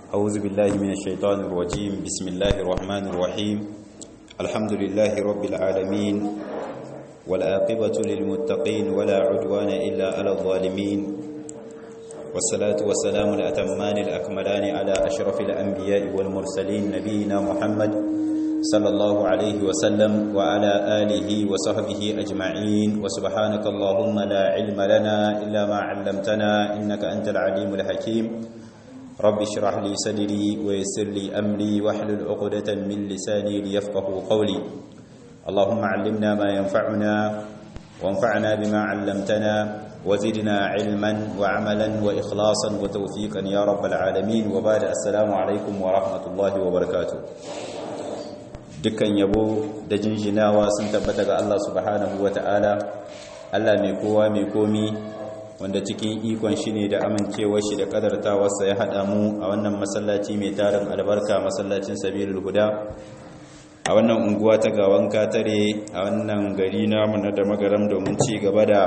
أعوذ بالله من الشيطان الرجيم بسم الله الرحمن الرحيم الحمد لله رب العالمين والآقبة للمتقين ولا عدوان إلا على الظالمين والصلاة والسلام الأتمان الأكملان على أشرف الأنبياء والمرسلين نبينا محمد صلى الله عليه وسلم وعلى آله وصحبه أجمعين وسبحانك اللهم لا علم لنا إلا ما علمتنا إنك أنت العليم الحكيم رب اشرح لي صدري ويسر لي أمري واحلل عقدة من لساني ليفقه قولي اللهم علمنا ما ينفعنا وانفعنا بما علمتنا وزدنا علما وعملا وإخلاصا وتوفيقا يا رب العالمين وبعد السلام عليكم ورحمة الله وبركاته dukkan yabo da jinjinawa sun tabbata ga Allah subhanahu wata'ala Allah mai kowa mai komi wanda cikin ikon shi ne da amincewar shi da kadartawarsa ya haɗa mu a wannan masallaci mai tarin albarka masallacin sabilul huda a wannan unguwa ta gawan katare a wannan gari namu na da magaram domin ci gaba da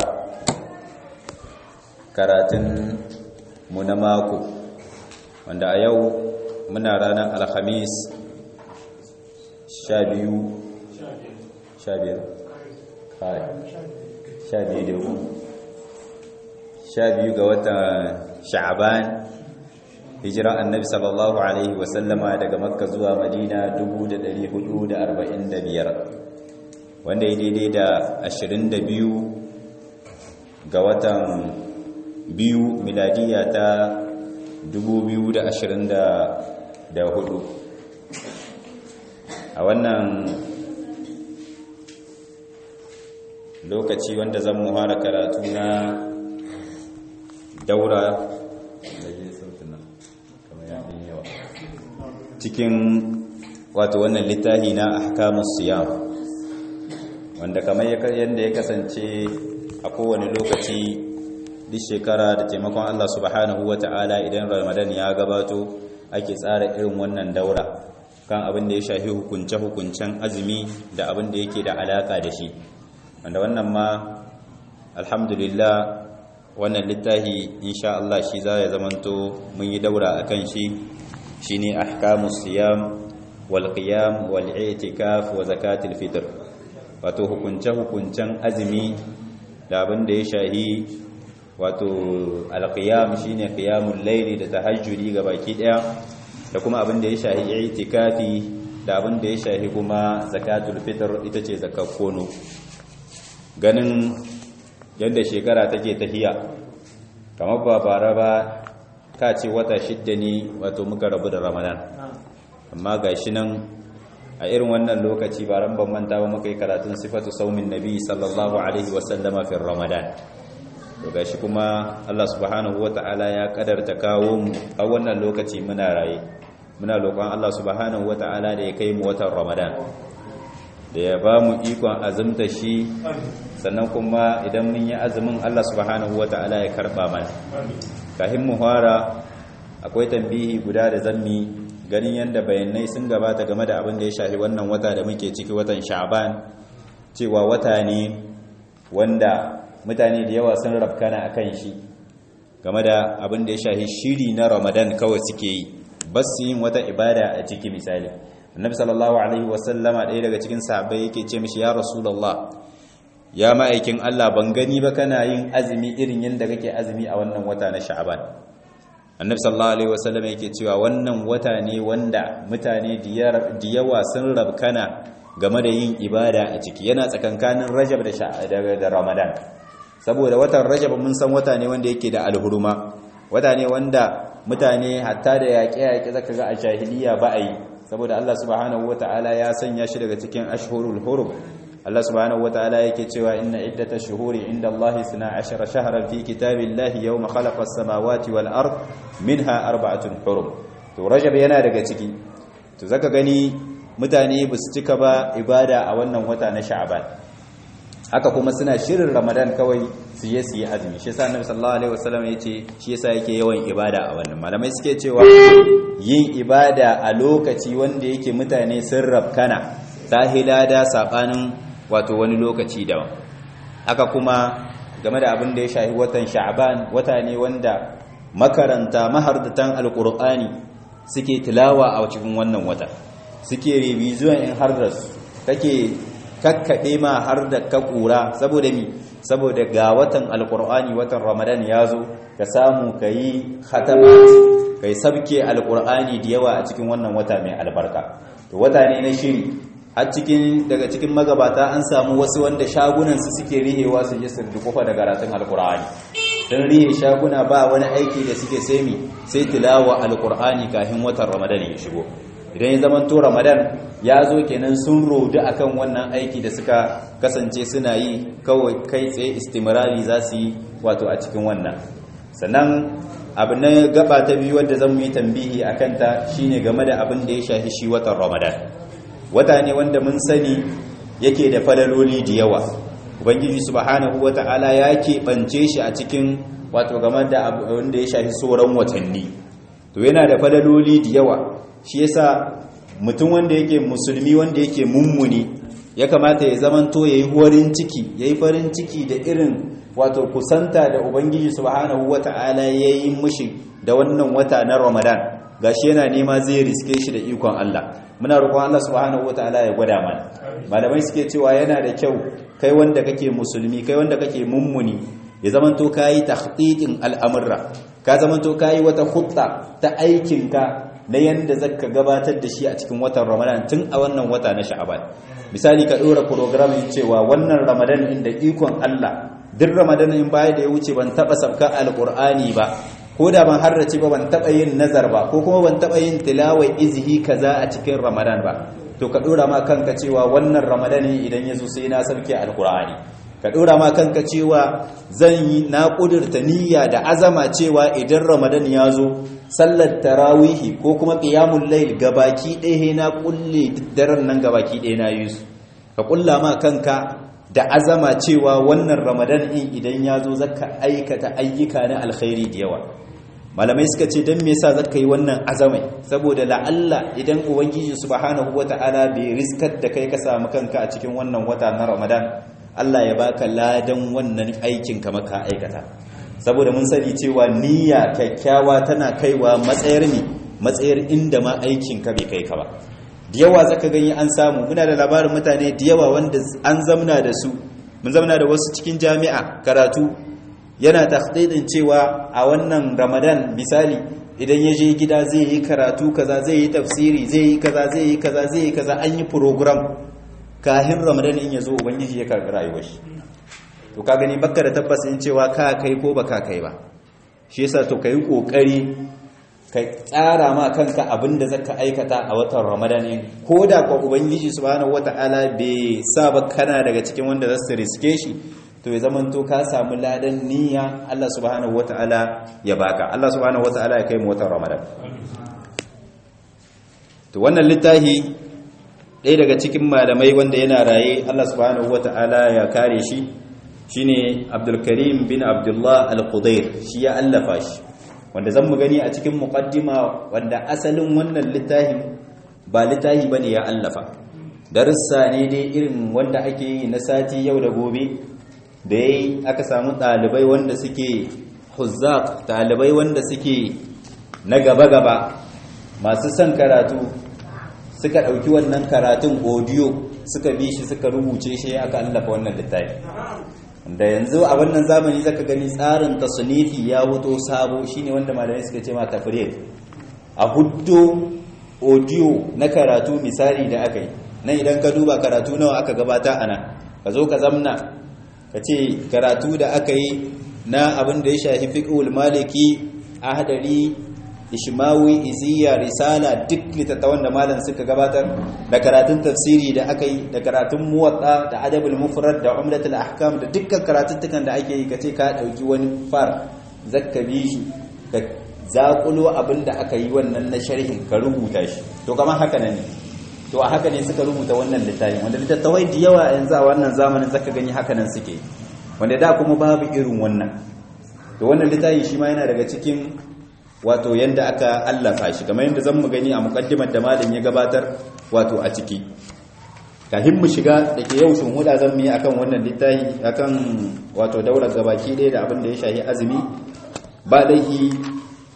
karatun mu na mako wanda a yau muna ranar alhamis sha biyu sha biyar sha biyu da uku sha biyu ga watan sha'aban hijira annabi sallallahu alaihi wasallama daga makka zuwa madina 1445 wanda ya daidai da 22 ga watan biyu miladiya ta 2024 a wannan lokaci wanda zan muhara karatu na daura cikin wato wannan littafi na ahkamus siyam wanda kamar yadda ya kasance a kowane lokaci duk shekara da taimakon Allah subhanahu wata'ala idan Ramadan ya gabato ake tsara irin wannan daura kan abin da ya shafi hukunce-hukuncen azumi da abin da yake da alaka da shi wanda wannan ma alhamdulillah wannan littafi insha Allah shi za ya zamanto mun yi daura akan shi shine ahkamus siyam wal qiyam wal i'tikaf wa zakatul fitr wato hukunce hukuncen azumi da abin da ya shahi wato al qiyam shine qiyamul layli da tahajjudi baki daya da kuma abin da ya shahi i'tikafi da abin da ya shahi kuma zakatul fitr ita ce zakat kono ganin yadda shekara take tahiya kamar ba bara ba ka ce wata shidda ne wato muka rabu da ramadan amma ga shi nan a irin wannan lokaci ba ran ban manta ba muka yi karatun sifatu saumin nabi sallallahu alaihi wasallama fi ramadan to gashi kuma Allah subhanahu wata'ala ya kadarta kawo mu a wannan lokaci muna raye muna roƙon Allah subhanahu wata'ala da ya kai mu watan ramadan da ya ba mu ikon azumta shi sannan kuma idan mun yi azumin Allah subhanahu wata'ala ya karba mana kafin mu fara akwai tambihi guda da zammi ganin yanda bayanai sun gabata game da abin da ya shafi wannan wata da muke ciki watan Sha'ban cewa wata ne wanda mutane da yawa sun rafkana akan shi game da abin da ya shafi shiri na Ramadan kawai suke yi bas yin wata ibada a ciki misali annabi sallallahu alaihi wasallama ɗaya daga cikin sahabbai yake ce mishi ya rasulullah ya ma'aikin Allah ban gani ba kana yin azumi irin yadda kake azumi a wannan wata na sha'aban annabi sallallahu alaihi wasallama yake cewa wannan wata ne wanda mutane da yawa sun rabkana game da yin ibada a ciki yana tsakankanin rajab da da ramadan saboda watan rajab mun san wata ne wanda yake da alhuruma wata ne wanda mutane hatta da yaƙe-yaƙe zaka ga a jahiliya ba a yi saboda Allah subhanahu wata'ala ya sanya shi daga cikin ashhurul hurum Allah subhanahu wata'ala yake cewa inna iddatash shuhuri inda Allah 12 shahran fi kitabillahi yawma khalaqa as-samawati wal ard minha arba'atun hurum to rajab yana daga ciki to zaka gani mutane ba su cika ba ibada a wannan wata na sha'ban haka kuma suna shirin ramadan kawai su je su yi azumi shi yasa annabi sallallahu alaihi wasallam yace shi yasa yake yawan ibada a wannan malamai suke cewa yin ibada a lokaci wanda yake mutane sun rabkana tahilada sabanin wato wani lokaci daban haka kuma game da abin da ya shafi watan sha'ban wata ne wanda makaranta mahardatan alqur'ani suke tilawa a cikin wannan wata suke revision in har da su kake kakkaɗe ma har da ka ƙura saboda mi saboda ga watan alƙur'ani watan ramadan ya zo ka samu ka yi khatamat ka yi sabke alƙur'ani da yawa a cikin wannan wata mai albarka to wata ne na shiri har cikin daga cikin magabata an samu wasu wanda shagunansu suke rihewa su je su dukufa da karatun alƙur'ani sun rihe shaguna ba wani aiki da suke sai mi sai tilawa alƙur'ani kafin watan ramadan ya shigo idan ya zama to ramadan ya zo kenan sun rodu akan wannan aiki da suka kasance suna yi kawai kai tsaye istimrari za su yi wato a cikin wannan sannan abu na gaba ta biyu wadda zan yi tambihi a kanta shine game da abin da ya shafi shi watan ramadan wata ne wanda mun sani yake da falaloli da yawa ubangiji subhanahu wata'ala ya keɓance shi a cikin wato game da abin da ya shafi sauran watanni to yana da falaloli da yawa shi yasa mutum wanda yake musulmi wanda yake mummuni ya kamata ya zamanto yayi horin ciki yayi farin ciki da irin wato kusanta da ubangiji subhanahu wata'ala yayi mushi da wannan wata na Ramadan gashi yana nema zai riske shi da ikon Allah muna roƙon Allah subhanahu wata'ala ya gwada mana malamai suke cewa yana da kyau kai wanda kake musulmi kai wanda kake mummuni ya zamanto kayi takhtitin al'amurra ka zamanto kayi wata hutta ta aikinka na yanda zaka gabatar da shi a cikin watan Ramadan tun a wannan wata na Sha'aban misali ka dora program cewa wannan Ramadan inda ikon Allah duk Ramadan in baya da ya wuce ban taba sabka alqur'ani ba ko da ban harrace ba ban taba yin nazar ba ko kuma ban taba yin tilawa izhi kaza a cikin Ramadan ba to ka dora ma kanka cewa wannan Ramadan idan yazo sai na sabke alqur'ani ka dora ma kanka cewa zan yi na kudurta niyya da azama cewa idan Ramadan ya zo sallar tarawihi ko kuma qiyamul layl gabaki ɗaya na kulle daren nan gabaki ɗaya na yi su ka kulla ma kanka da azama cewa wannan ramadan in idan ya zo zaka aikata ayyuka na alkhairi da yawa malamai suka ce don me yasa zaka yi wannan azamai saboda la'alla idan ubangiji subhanahu wata'ala bai riskar da kai ka samu kanka a cikin wannan wata na ramadan Allah ya baka ladan wannan aikin ka maka aikata saboda mun sani cewa niyya kyakkyawa tana kaiwa matsayar ne matsayar inda ma aikin ka bai kai ka ba da yawa zaka gani an samu muna da labarin mutane da yawa wanda an zamna da su mun zamna da wasu cikin jami'a karatu yana takhdidin cewa a wannan Ramadan misali idan ya je gida zai yi karatu kaza zai yi tafsiri zai yi kaza zai yi kaza zai yi kaza an yi program kahin Ramadan in ya zo ubangiji ya karɓi rayuwar shi to ka gani baka da tabbas in cewa ka kai ko baka kai ba shi yasa to kai kokari ka tsara ma kanka abinda zaka aikata a watan Ramadan ne ko da kwa ubangiji subhanahu wataala bai sa ba kana daga cikin wanda za su riske shi to ya zaman to ka samu ladan niyya Allah subhanahu wataala ya baka Allah subhanahu wataala ya kai mu watan Ramadan to wannan littafi ɗaya daga cikin malamai wanda yana raye Allah subhanahu wataala ya kare shi shine Abdul Karim bin Abdullah Al-Qudair shi ya allafa shi wanda zan mu gani a cikin muqaddima wanda asalin wannan littafin ba littafi bane ya allafa darussa ne dai irin wanda ake yi na sati yau da gobe da yayi aka samu dalibai wanda suke huzzaq dalibai wanda suke na gaba gaba masu son karatu suka dauki wannan karatun audio suka bi shi suka rubuce shi aka allafa wannan littafi da yanzu a wannan zamani zaka gani tsarin tasnifi ya wuto sabo shine wanda malamai suka ce ma tafrid a huddo audio na karatu misali da aka yi nan idan ka duba karatu nawa aka gabata ana ka zo ka zamna ka ce karatu da aka yi na abin da ya shafi fiqhul maliki ahdari ishmawi iziya risala duk litattawan da malam suka gabatar da karatun tafsiri da aka yi da karatun muwatta da adabul mufrad da umdatul ahkam da dukkan karatuttukan da ake yi kace ka dauki wani far zakka bi shi ka zakulo abin da aka yi wannan na sharhin ka rubuta shi to kamar haka ne to a haka ne suka rubuta wannan littafin wanda littattafai da yawa yanzu a wannan zamanin zaka gani haka nan suke wanda da kuma babu irin wannan to wannan littafi shi ma yana daga cikin wato yanda aka allafa shi kamar yanda zan mu gani a mukaddimar da malam ya gabatar wato a ciki kafin mu shiga da ke yau sun huda zan mu yi akan wannan littafi akan wato daular gabaki ɗaya da abin da ya shahi azumi ba laifi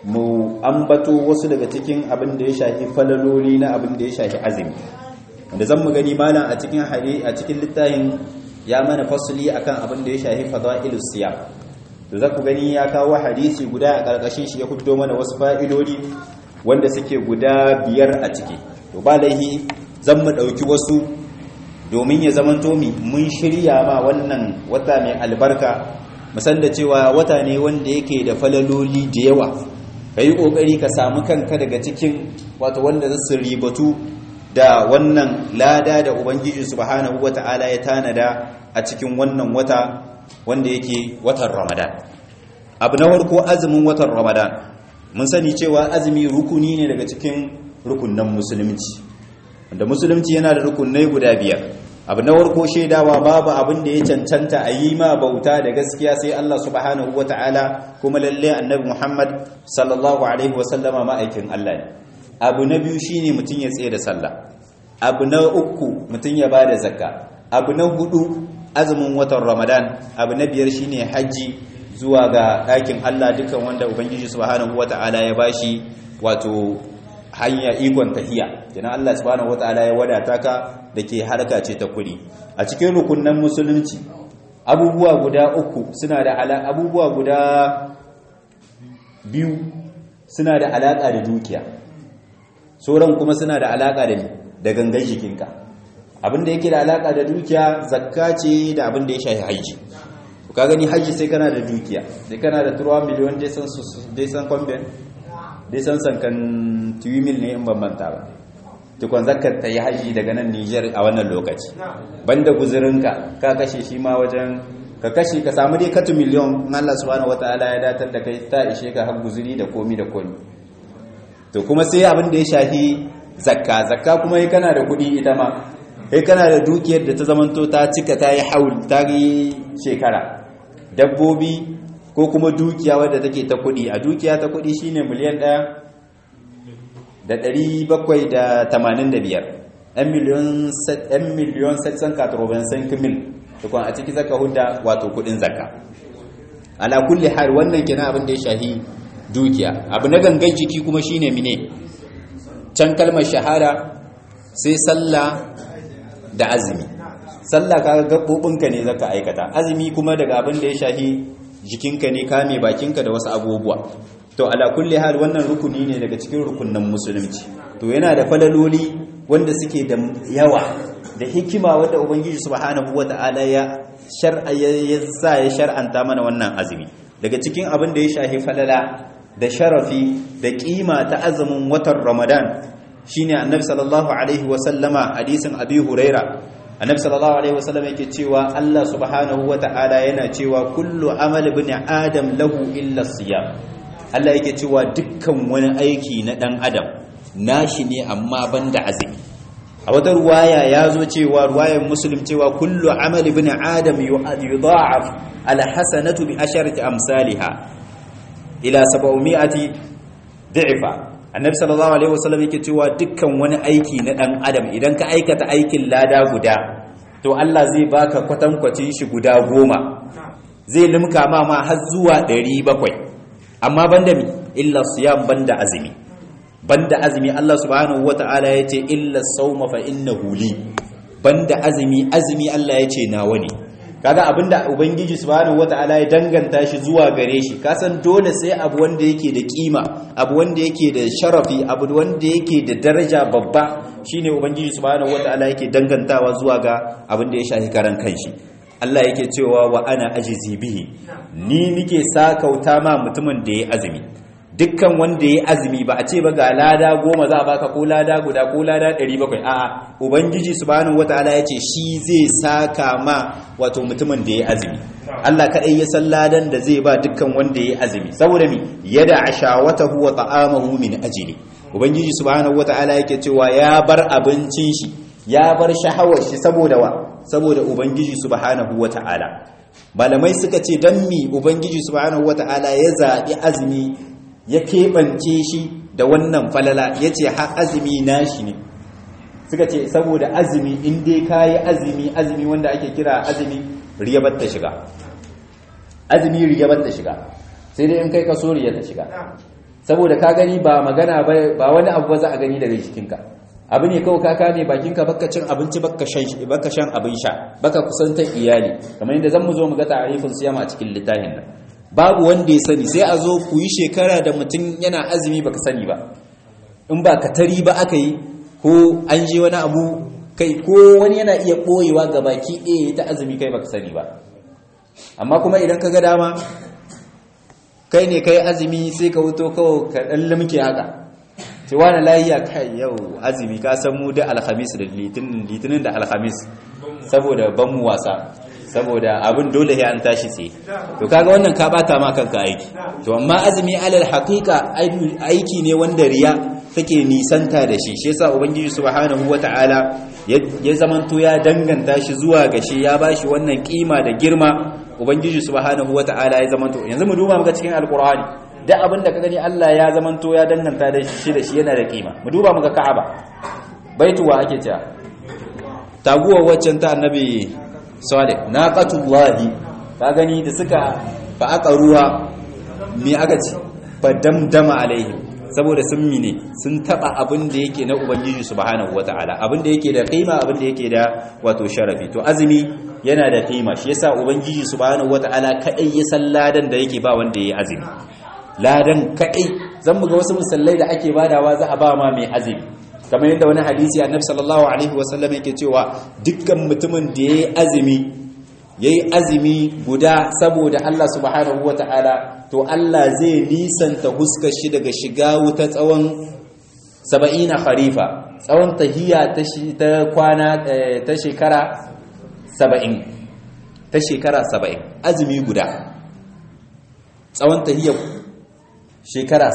mu ambato wasu daga cikin abin da ya shafi falaloli na abin da ya shafi azumi wanda zan mu gani malam a cikin hari a cikin littafin ya mana fasali akan abin da ya shafi fadailus siyam to za ku gani ya kawo hadisi guda a karkashin shi ya fito mana wasu fa'idodi wanda suke guda biyar a ciki to ba laihi zan mu dauki wasu domin ya zamanto mi mun shirya ma wannan wata mai albarka musan da cewa wata ne wanda yake da falaloli da yawa ka yi ƙoƙari ka samu kanka daga cikin wato wanda zasu ribatu da wannan lada da ubangiji subhanahu wata'ala ya tanada a cikin wannan wata wanda yake watan ramadan abu na farko azumin watan ramadan mun sani cewa azumi rukuni ne daga cikin rukunnan musulunci wanda musulunci yana da rukunai guda biyar abu na warko shaidawa babu abin da ya cancanta a yi ma bauta da gaskiya sai Allah subhanahu wa ta'ala kuma lalle annabi Muhammad sallallahu alaihi wasallama ma'aikin Allah ne abu na biyu shine mutum ya tsaye da sallah abu na uku mutum ya bada zakka abu na hudu azumin watan Ramadan abu na biyar shine haji zuwa ga ɗakin Allah dukan wanda ubangiji subhanahu wa ta'ala ya bashi wato hanya ikon tahiya kenan Allah subhanahu wataala ya wadata ka dake harka ce ta kudi a cikin rukunnan musulunci abubuwa guda uku suna da ala abubuwa guda biyu suna da alaka da dukiya sauran kuma suna da alaka da da gangan jikinka abinda yake da alaka da dukiya zakka ce da abinda ya shafi haji ka gani haji sai kana da dukiya sai kana da 3 miliyon dai san dai san combien dai san sankan mil ne in ban manta ba tukwan zakar ta yi haji daga nan Nijar a wannan lokaci banda guzurinka ka kashe shi ma wajen ka kashe ka samu dai katu miliyon in Allah subhanahu wataala ya datar da kai ta ishe ka har guzuri da komi da komi to kuma sai abin da ya shafi zakka zakka kuma yi kana da kuɗi ita ma kai kana da dukiyar da ta zamanto ta cika ta yi haul ta yi shekara dabbobi ko kuma dukiya wadda take ta kudi a dukiya ta kudi shine miliyan ɗaya da ɗari bakwai da tamanin da biyar ɗan miliyon setsan katroben mil tukun a ciki zaka hudda wato kudin zaka ala kulli har wannan kina abin da ya shahi dukiya abu na gangan jiki kuma shine mine can kalmar shahada sai sallah da azumi sallah kaga gaɓoɓinka ne zaka aikata azumi kuma daga abin da ya shahi jikinka ne kame bakinka da wasu abubuwa to ala kulli hal wannan rukuni ne daga cikin rukunnan musulunci to yana da falaloli wanda suke da yawa da hikima wanda ubangiji subhanahu wataala ya shar'a ya sa ya shar'anta mana wannan azumi daga cikin abin da ya shahi falala da sharafi da kima ta azumin watan ramadan shine annabi sallallahu alaihi wa sallama hadisin abi huraira annabi sallallahu alaihi wasallam yake cewa Allah subhanahu wata'ala yana cewa kullu amal ibn adam lahu illa siyam Allah yake cewa dukkan wani aiki na dan adam nashi ne amma banda azumi a wata ruwaya ya zo cewa ruwayar muslim cewa kullu amal ibn adam yudha'af al hasanatu bi asharati amsalha ila 700 di'fa annabi sallallahu alaihi wasallam yake cewa dukkan wani aiki na dan adam idan ka aikata aikin lada guda to Allah zai baka kwatankwacin shi guda goma zai limka ma ma har zuwa 700 amma banda mi illa siyam banda azumi banda azumi Allah subhanahu wataala yace illa sawma fa innahu li banda azumi azumi Allah yace nawa ne kaga abinda ubangiji subhanahu wataala ya danganta shi zuwa gare shi kasan dole sai abu wanda yake da kima abu wanda yake da sharafi abu wanda yake da daraja babba shine ubangiji subhanahu wataala yake dangantawa zuwa ga abin da ya shafi karan kanshi Allah yake cewa wa ana ajizi bihi ni nike sakauta ma mutumin da ya azumi dukkan wanda ya azumi ba a ce ba ga lada goma za a baka ko lada guda ko lada 700 a'a ubangiji subhanahu wataala yace shi zai saka ma wato mutumin da ya azumi Allah kadai ya san ladan da zai ba dukkan wanda ya azumi saboda mi yada ashawatahu wa ta'amahu min ajli ubangiji subhanahu wataala yake cewa ya bar abincin shi ya bar shahawar shi saboda wa saboda ubangiji subhanahu wataala malamai suka ce dan mi ubangiji subhanahu wataala ya zabi azumi ya keɓance shi da wannan falala ya ce har azumi nashi ne suka ce saboda azumi in dai ka yi azumi azumi wanda ake kira azumi riyabar ta shiga azumi riyabar ta shiga sai dai in kai kaso riyar ta shiga saboda ka gani ba magana ba wani abu za a gani daga jikinka abu ne kawai ka kame bakinka baka cin abinci baka shan baka shan abin sha baka kusantar iyali kamar yadda zan mu zo mu ga ta'arifin siyama a cikin littafin nan babu wanda ya sani sai a zo ku yi shekara da mutum yana azumi baka sani ba in ba ka tari ba aka yi ko an je wani abu kai ko wani yana iya ɓoyewa ga baki ɗaya ta azumi kai baka sani ba amma kuma idan ka ga dama kai ne kai azumi sai ka wuto kawai ka ɗan limke haka ce wani layiya kai yau azumi ka san mu da alhamis da litinin da alhamis saboda ban mu wasa saboda abin dole ya an tashi tsaye to kaga wannan ka bata ma kanka aiki to amma azumi alal haqiqa aiki ne wanda riya take nisanta da shi shi yasa ubangiji subhanahu wataala ya zamanto ya danganta shi zuwa ga shi ya bashi wannan kima da girma ubangiji subhanahu wataala ya zamanto yanzu mu duba muga cikin alqur'ani duk abin da ka gani Allah ya zamanto ya danganta da shi da shi yana da kima mu duba muga ka'aba baituwa ake cewa taguwar waccan ta annabi salih naqatullahi ka gani da suka fa aka ruwa me aka ci fa damdama alaihim saboda sun mine sun taba abin da yake na ubangiji subhanahu wataala abin da yake da kima abin da yake da wato sharafi to azumi yana da kima shi yasa ubangiji subhanahu wataala kadai ya san ladan da yake ba wanda yayi azumi ladan kadai zan ga wasu musallai da ake badawa za a ba ma mai azumi kamar yadda wani hadisi annabi sallallahu alaihi wasallam yake cewa dukkan mutumin da yayi azumi yayi azumi guda saboda Allah subhanahu wataala to Allah zai nisanta huskar shi daga shiga wuta tsawon 70 kharifa tsawon tahiyya ta ta kwana ta shekara 70 ta shekara 70 azumi guda tsawon tahiyya shekara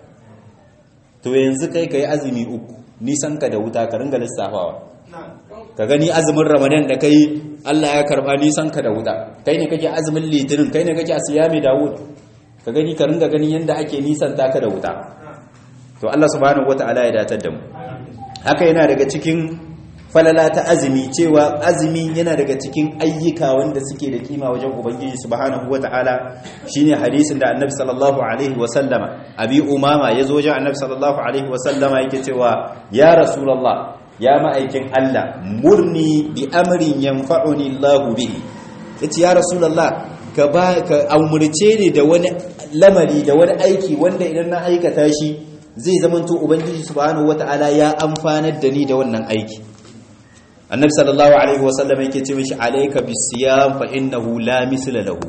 70 to yanzu kai kai azumi uku nisan ka da wuta ka ringa lissafawa ka gani azumin ramadan da kai Allah ya karba nisan ka da wuta kai ne kake azumin litinin kai ne kake asiyami dawud ka gani ka ringa gani yanda ake nisan taka da wuta to Allah subhanahu wataala ya datar da mu haka yana daga cikin falala ta azumi cewa azumi yana daga cikin ayyuka wanda suke da kima wajen ubangiji subhanahu wataala shine hadisin da annabi sallallahu alaihi wasallama abi umama yazo wajen annabi sallallahu alaihi wasallama yake cewa ya rasulullah ya ma'aikin Allah murni bi amrin yanfa'uni Allah bihi yace ya rasulullah ka ba ka umurce ni da wani lamari da wani aiki wanda idan na aikata shi zai zamanto ubangiji subhanahu wataala ya amfanar da ni da wannan aiki annabi sallallahu alaihi wasallam yake ce mishi alayka bisiyam fa innahu la misla lahu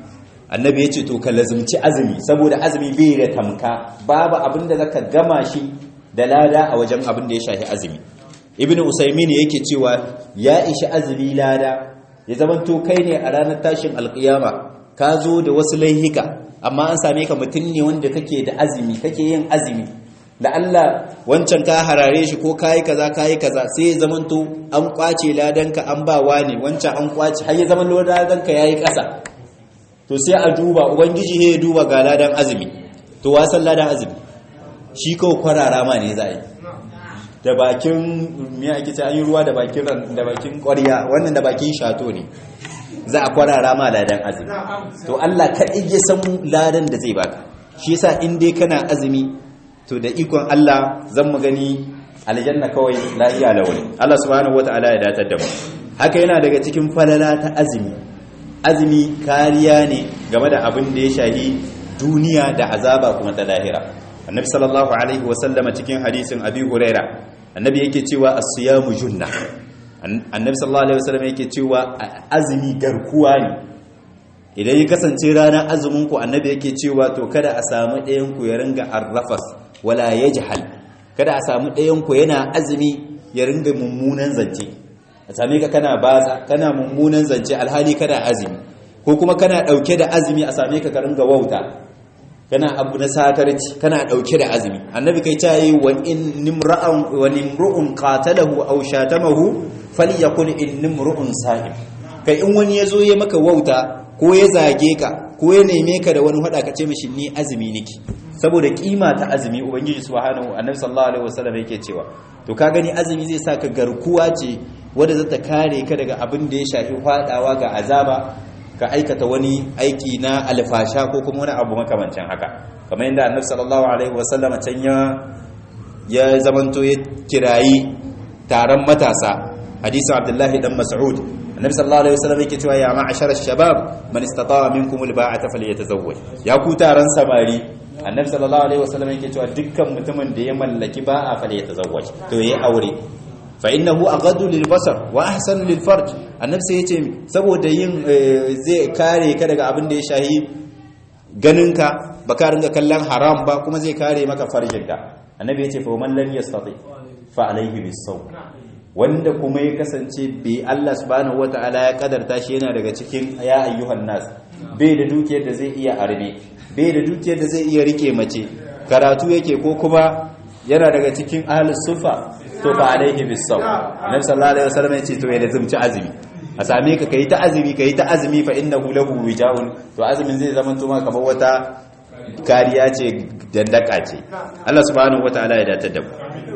annabi yace to ka lazumci azumi saboda azumi bai da tamka babu abinda zaka gama shi da lada a wajen abin da ya shafi azumi ibnu usaymin yake cewa ya ishi azumi lada ya zamanto kai ne a ranar tashin alkiyama ka zo da wasu laihika amma an same ka mutum ne wanda kake da azumi kake yin azumi da Allah wancan ka harare shi ko kayi kaza kayi kaza sai ya zamanto an kwace ladanka an ba wani wancan an kwace har ya zaman ladanka yayi kasa to sai a duba ubangiji ya duba ga ladan azumi to wasan ladan azumi shi kawai kwarara ma ne za a yi da bakin me ake ce an yi ruwa da bakin da bakin ƙwarya wannan da bakin shato ne za a kwarara ma ladan azumi to Allah kaɗai ya san ladan da zai baka shi yasa in dai kana azumi to da ikon Allah zan mu gani aljanna kawai lahiya lawali Allah subhanahu wataala ya datar da mu haka yana daga cikin falala ta azumi azumi kariya ne game da abin da ya shahi duniya da azaba kuma ta lahira annabi sallallahu alaihi wasallama cikin hadisin abi huraira annabi yake cewa as-siyamu junna annabi sallallahu alaihi wasallam yake cewa azumi garkuwa ne idan ya kasance ranar azumin ku annabi yake cewa to kada a samu ɗayan ku ya ringa arrafas wala yajhal kada a samu ɗayan ku yana azumi ya ringa mummunan zance a same ka kana baza kana mummunan zance alhali kana azumi ko kuma kana dauke da azumi a same ka ka ringa wauta kana abu na sakarci kana dauke da azumi annabi kai ta yi wa in nimra'an wa nimru'un qatalahu aw shatamahu falyakun in nimru'un sa'im kai in wani yazo ya maka wauta ko ya zage ka ko ya neme ka da wani hada ka ce mishi ni azumi niki saboda kima ta azumi ubangiji subhanahu annabi sallallahu alaihi wasallam yake cewa to ka gani azumi zai saka garkuwa ce wanda zata kare ka daga abin da ya shafi fadawa ga azaba ka aikata wani aiki na alfasha ko kuma wani abu makamancin haka kamar yadda annabi sallallahu alaihi wasallam can ya ya zamanto ya kirayi taron matasa hadisin abdullahi dan mas'ud annabi sallallahu alaihi wasallam yake cewa ya ma'ashara shabab man istata'a minkum alba'ata falyatazawwaj ya ku taron samari annabi sallallahu alaihi wasallam yake cewa dukkan mutumin da ya mallaki ba'a falyatazawwaj to yayi aure fa innahu aghaddu lil basar wa ahsanu lil farj annabi sai yace saboda yin zai kare ka daga abin da ya shahi ganinka baka ringa kallon haram ba kuma zai kare maka farjinka annabi yace fa man lam yastati fa alaihi bisawm wanda kuma ya kasance bai Allah subhanahu wataala ya kadarta shi yana daga cikin ya ayyuhan nas bai da dukiyar da zai iya arme bai da dukiyar da zai iya rike mace karatu yake ko kuma yana daga cikin ahlus sufa to fa alaihi bisawm annabi sallallahu alaihi wasallam ya ce to ya lazumci azumi a same ka kai ta azumi kai ta azumi fa innahu lahu wijaun to azumin zai zama to maka kamar wata kariya ce dandaka ce Allah subhanahu wataala ya datar da mu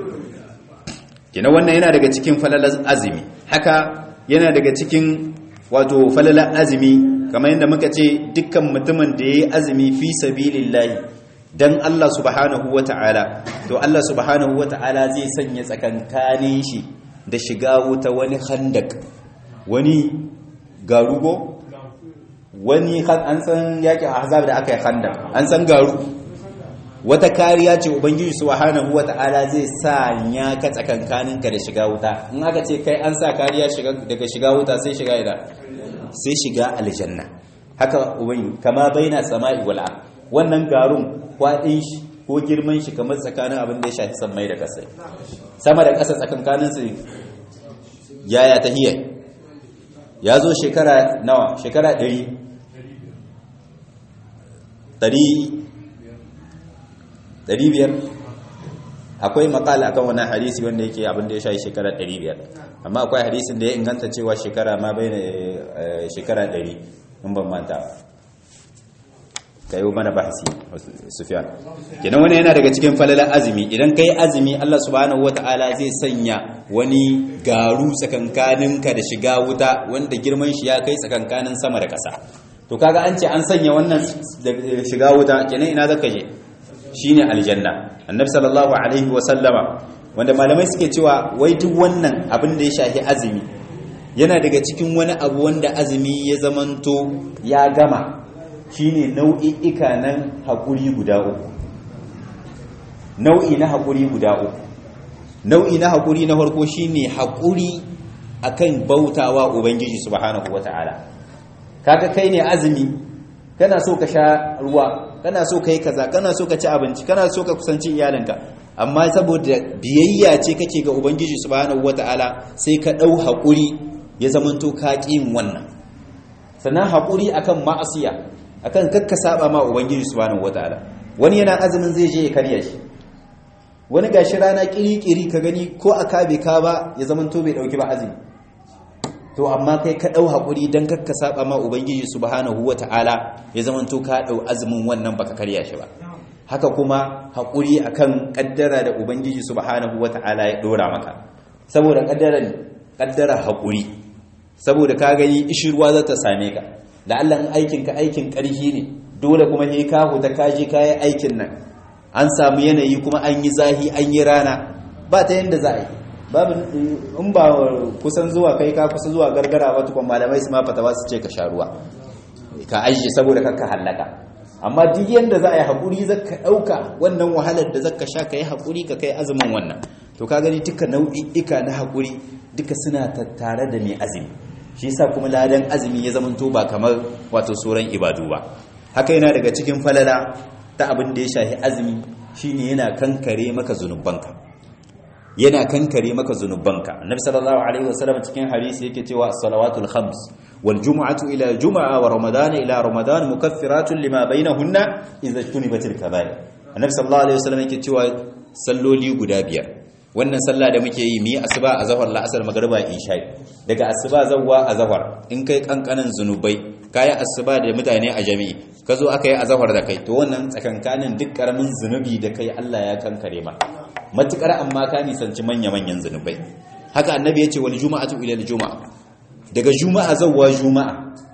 kina wannan yana daga cikin falalar azumi haka yana daga cikin wato falalar azumi kamar yadda muka ce dukkan mutumin da yayi azumi fi sabilillahi dan Allah subhanahu wata'ala to Allah subhanahu wata'ala zai sanya tsakankanin shi da shiga wuta wani khandak wani garugo wani an san yakin ahzab da aka yi khandak an san garu wata kariya ce ubangiji subhanahu wata'ala zai sanya ka tsakankaninka da shiga wuta in aka ce kai an sa kariya daga shiga wuta sai shiga ida sai shiga aljanna haka ubangiji kama baina sama'i wal wannan garun kwaɗin shi ko girman shi kamar tsakanin abin da ya shafi sammai da ƙasa sama da ƙasa tsakankanin su yaya ta hiyar ya zo shekara nawa shekara ɗari ɗari biyar akwai makala akan wani hadisi wanda yake abin da ya shafi shekara ɗari biyar amma akwai hadisin da ya inganta cewa shekara ma bai shekara ɗari in ban manta ka yi mana bahasi sufiyan kenan wani yana daga cikin falalar azumi idan ka yi azumi allah subhanahu wata'ala zai sanya wani garu tsakankaninka da shiga wuta wanda girman shi ya kai tsakankanin sama da ƙasa to kaga an ce an sanya wannan shiga wuta kenan ina zaka je shine aljanna annabi sallallahu alaihi wa sallama wanda malamai suke cewa wai duk wannan abin da ya shafi azumi yana daga cikin wani abu wanda azumi ya zamanto ya gama shine nau'i'ika nan haƙuri guda uku nau'i na haƙuri guda uku nau'i na haƙuri na farko shine haƙuri akan bautawa ubangiji subhanahu wata'ala kaga kai ne azumi kana so ka sha ruwa kana so kai kaza kana so ka ci abinci kana so ka kusanci iyalinka amma saboda biyayya ce kake ga ubangiji subhanahu wata'ala sai ka ɗau haƙuri ya zamanto ka ƙin wannan sannan haƙuri akan ma'asiya akan kakka saba ma ubangiji subhanahu wataala wani yana azumin zai je ya karya shi wani gashi rana kiri-kiri ka gani ko a kabe ka ba ya zaman to bai dauki ba azumi to amma kai ka dau hakuri dan kakka saba ma ubangiji subhanahu wataala ya zaman to ka dau azumin wannan baka karya shi ba haka kuma hakuri akan kaddara da ubangiji subhanahu wataala ya dora maka saboda kaddara kaddara hakuri saboda ka gani ishirwa za ta same ka la'alla in aikin ka aikin ƙarfi ne dole kuma sai ka huta ka je kayan aikin nan an samu yanayi kuma an yi zahi an yi rana ba ta yanda za a yi babu in ba kusan zuwa kai ka kusa zuwa gargara ba tukun malamai su ma fatawa su ce ka sha ruwa ka ajiye saboda kakka hallaka amma duk yanda za a yi haƙuri zaka ɗauka wannan wahalar da zaka sha ka yi haƙuri ka kai azumin wannan to ka gani duka nau'i'ika na haƙuri duka suna tattare da mai azumi shi yasa kuma ladan azumi ya zamanto ba kamar wato sauran ibadu ba haka yana daga cikin falala ta abin da ya shahi azumi shine yana kankare maka zunubanka yana kankare maka zunubanka annabi sallallahu alaihi wasallam cikin hadisi yake cewa as-salawatul khams wal jumu'atu ila jumu'a wa ramadana ila ramadan mukaffiratun lima bainahunna idza tunibatil kaba'ir annabi sallallahu alaihi wasallam yake cewa salloli guda biyar wannan sallah da muke yi mi asuba a zahar la'asar magriba isha daga asuba zawwa a zahar in kai kankanin zunubai kai asuba da mutane a jami'i ka zo aka yi a zahar da kai to wannan tsakankanin duk karamin zunubi da kai Allah ya kankare ma matukar amma ka nisanci manya manyan zunubai haka annabi ya ce wal juma'atu ila al juma'a daga juma'a zawwa juma'a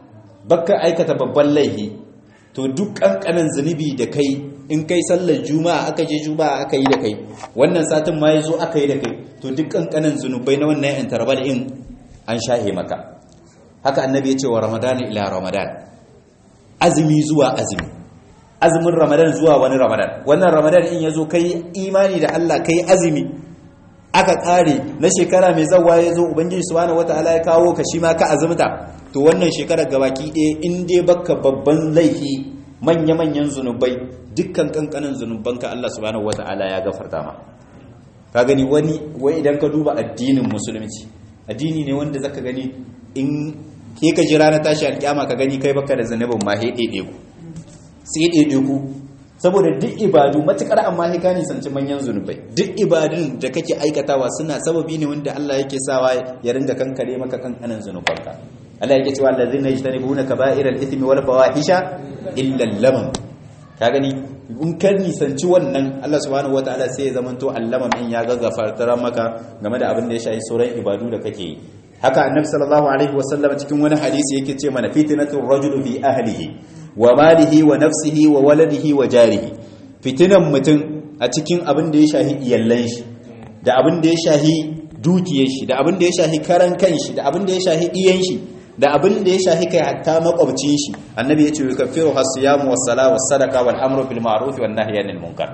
baka aikata babban laifi to duk kankanin zunubi da kai in kai sallar juma'a aka je juma'a aka yi da kai wannan satin ma ya zo aka yi da kai to duk kankanin zunubai na wannan interval in an shahe maka haka annabi ya ce wa ramadan ila ramadan azumi zuwa azumi azumin ramadan zuwa wani ramadan wannan ramadan in ya zo kai imani da Allah kai azumi aka kare na shekara mai zawa ya zo ubangiji subhanahu wataala ya kawo ka shi ma ka azumta to wannan shekarar gabaki ɗaya in dai baka babban laifi manya-manyan zunubai dukkan kankanin zunubanka Allah subhanahu wataala ya gafarta ma ka gani wani wai idan ka duba addinin musulunci addini ne wanda zaka gani in ke ka jira na tashi alƙiyama ka gani kai baka da zanubin ma he ɗaiɗe ku sai ɗaiɗe ku saboda duk ibadu matukar amma sai ka nisanci manyan zunubai duk ibadun da kake aikatawa suna sababi ne wanda Allah yake sawa ya ringa kankare maka kankanan zunubanka Allah yake cewa allazina yajtanibuna kaba'iral ithmi wal fawahisha illa lamam ka gani in ka nisanci wannan Allah subhanahu wataala sai ya zamanto allamam in ya gaggafarta maka game da abin da ya shafi sauran ibadu da kake yi haka annabi sallallahu alaihi wasallam cikin wani hadisi yake ce mana fitnatur rajul fi ahlihi wa malihi wa nafsihi wa waladihi wa jarihi fitinan mutum a cikin abin da ya shahi iyallan shi da abin da ya shahi dukiyar shi da abin da ya shahi karan kan shi da abin da ya shahi iyan shi da abin da ya shahi kai hatta makwabcin shi annabi ya ce yukaffiru hasiyamu was sala was sadaqa wal amru bil ma'ruf wan nahyi anil munkar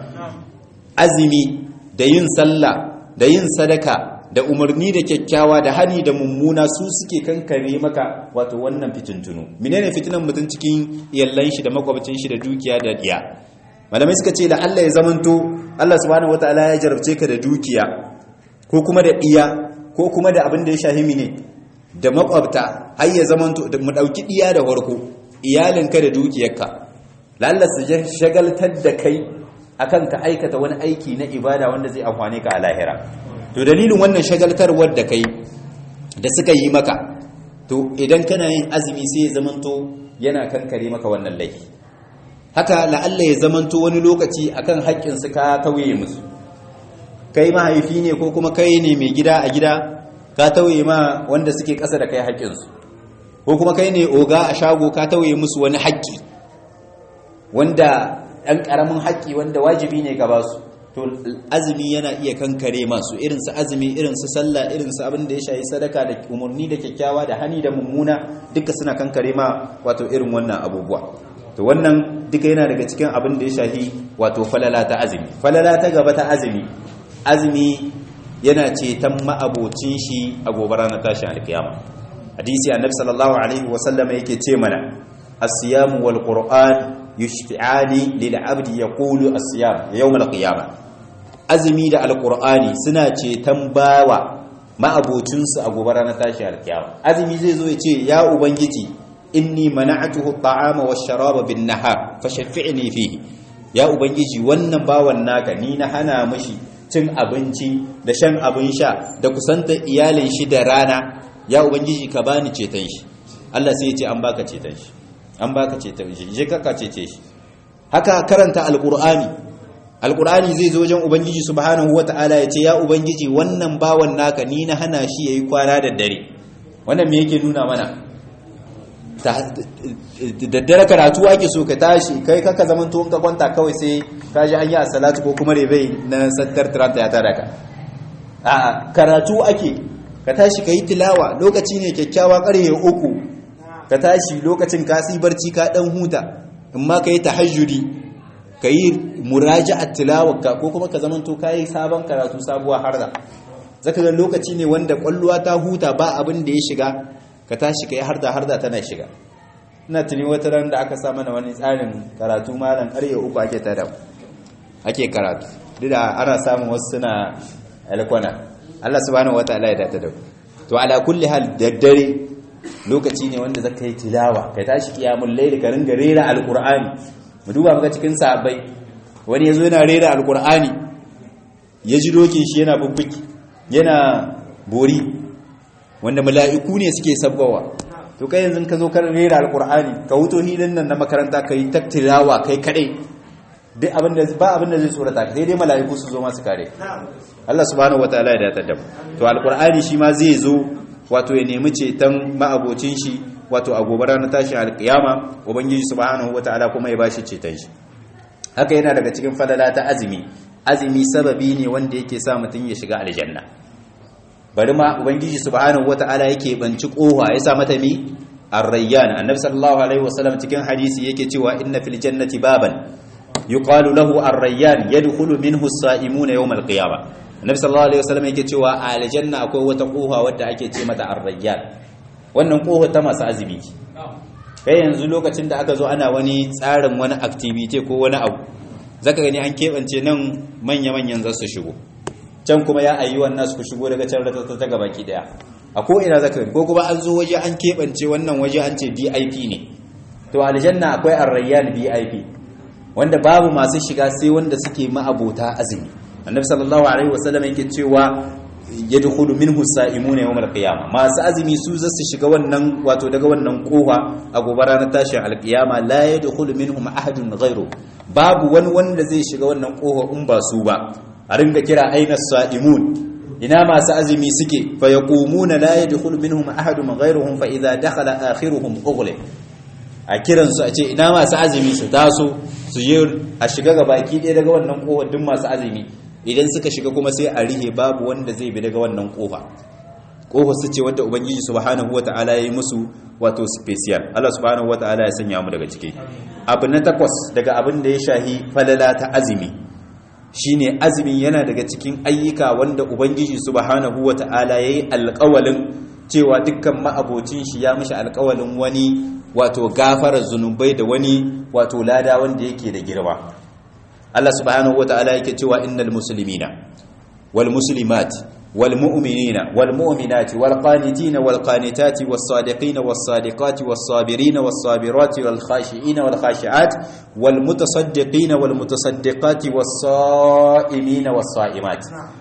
azumi da yin sallah da yin sadaka da umarni da kyakkyawa da hani da mummuna su suke kankare maka wato wannan fitintunu menene fitinan mutum cikin iyallan shi da makwabcin shi da dukiya da diya malamai suka ce da Allah ya zamanto Allah subhanahu wataala ya jarabce ka da dukiya ko kuma da diya ko kuma da abin da ya shahimi ne da makwabta har ya zamanto mu dauki diya da farko iyalinka da dukiyarka lalla su shagaltar da kai akan ka aikata wani aiki na ibada wanda zai amfane ka a lahira to dalilin wannan shagaltarwar da kai da suka yi maka to idan kana yin azumi sai ya zamanto yana kankare maka wannan laifi haka la'alla ya zamanto wani lokaci akan haƙƙin su ka tauye musu kai mahaifi ne ko kuma kai ne mai gida a gida ka tauye ma wanda suke ƙasa da kai haƙƙin su ko kuma kai ne oga a shago ka tauye musu wani haƙƙi wanda ɗan ƙaramin haƙƙi wanda wajibi ne ka ba su to azumi yana iya kankare masu irin su azumi irin su sallah irin su abin da ya shayi sadaka da umarni da kyakkyawa da hani da mummuna duka suna kankare ma wato irin wannan abubuwa to wannan duka yana daga cikin abin da ya shahi wato falala ta azumi falala ta gaba ta azumi azumi yana ceton ma'abocin shi a gobe ranar tashin alkiyama hadisi annabi sallallahu alaihi wa sallama yake ce mana as-siyam wal qur'an yushfi'ani lil 'abdi yaqulu as-siyam yawm al-qiyamah azumi da alkur'ani suna ceton bawa ma'abocinsu a gobe ranar tashi alkiyama azumi zai zo ya ce ya ubangiji inni mana'atuhu at'ama wash-sharaba bin nahar fashaffi'ni fihi ya ubangiji wannan bawan naka ni na hana mishi cin abinci da shan abin sha da kusantar iyalin shi da rana ya ubangiji ka bani ceton shi Allah sai ya ce an baka ceton shi an baka ceton shi je ka cece shi haka karanta alkur'ani alkur'ani zai zo wajen ubangiji subhanahu wata'ala ya ce ya ubangiji wannan bawan naka ni na hana shi yayi kwana da dare wannan me yake nuna mana da dare karatu ake so ka tashi kai kaka zaman to ka kwanta kawai sai ka ji an yi salatu ko kuma rebe na sattar tiranta ya tara ka a karatu ake ka tashi ka yi tilawa lokaci ne kyakkyawa karye uku ka tashi lokacin ka barci ka dan huta in ma ka yi tahajjudi ka yi muraji'at tilawarka ko kuma ka zamanto ka yi sabon karatu sabuwa harda zaka ga lokaci ne wanda kwalluwa ta huta ba abin da ya shiga ka tashi ka yi harda harda tana shiga ina tuni wata ran da aka sa mana wani tsarin karatu malam ƙarye uku ake tada ake karatu duk da ana samun wasu suna alkwana Allah subhanahu wataala ya data da to ala kulli hal daddare lokaci ne wanda zaka yi tilawa ka tashi kiyamul layl ka ringa rera alqur'ani mu duba muka cikin sahabbai wani yazo yana rera alqur'ani ya ji dokin shi yana bubbuki yana bori wanda mala'iku ne suke sabbawa to kai yanzu ka zo ka rera alqur'ani ka huto hilin nan na makaranta kai taktilawa kai kadai duk abinda ba abinda zai tsorata ka sai dai mala'iku su zo masu kare Allah subhanahu wataala ya datar da mu to alqur'ani shi ma zai zo wato ya nemi ceton ma'abocin shi wato a gobe ranar tashin alkiyama ubangiji subhanahu wataala kuma ya bashi ceton shi haka yana daga cikin falala ta azumi azumi sababi ne wanda yake sa mutum ya shiga aljanna bari ma ubangiji subhanahu wataala yake banci koha ya sa mata mi ar-rayyan annabi sallallahu alaihi wasallam cikin hadisi yake cewa inna fil jannati baban yuqalu lahu ar-rayyan yadkhulu minhu as-sa'imuna yawm al-qiyamah annabi sallallahu alaihi wasallam yake cewa a aljanna akwai wata koha wadda ake ce mata ar-rayyan wannan koha ta masu azumi kai yanzu lokacin da aka zo ana wani tsarin wani activity ko wani abu zaka gani an keɓance nan manya-manyan za su shigo can kuma ya ayi wannan su shigo daga can rata ta gaba ki daya a ko ina zaka gani ko kuma an zo waje an keɓance wannan waje an ce VIP ne to aljanna akwai arrayyan VIP wanda babu masu shiga sai wanda suke ma'abota azumi annabi sallallahu alaihi wasallam yake cewa yadkhulu minhu sa'imuna yawm al-qiyamah masu azumi su za su shiga wannan wato daga wannan kofa a gobe ranar tashin al-qiyama la yadkhulu minhum ahadun ghayru babu wani wanda zai shiga wannan kofa in ba su ba a ringa kira aina sa'imun ina masu azumi suke fa yaqumuna la yadkhulu minhum ahadun ghayruhum fa idha dakhala akhiruhum ughliq a kiran su a ce ina masu azumi su taso su je a shiga ga baki ɗaya daga wannan kofar duk masu azumi idan suka shiga kuma sai a rihe babu wanda zai bi daga wannan kofa kofa su ce wadda ubangiji subhanahu wataala ya yi musu wato special Allah subhanahu wataala ya sanya mu daga ciki abu na takwas daga abin da ya shahi falala ta azumi shine azumi yana daga cikin ayyuka wanda ubangiji subhanahu wataala yayi alƙawalin cewa dukkan ma'abocin shi ya mishi alƙawalin wani wato gafarar zunubai da wani wato lada wanda yake da girma Allah subhanahu wataala yake cewa innal muslimina wal muslimat wal mu'minina wal mu'minati wal qanitina wal qanitati was sadiqina was sadiqati was sabirina was sabirati wal khashiina wal khashiat wal mutasaddiqina wal mutasaddiqati was saimina was saimat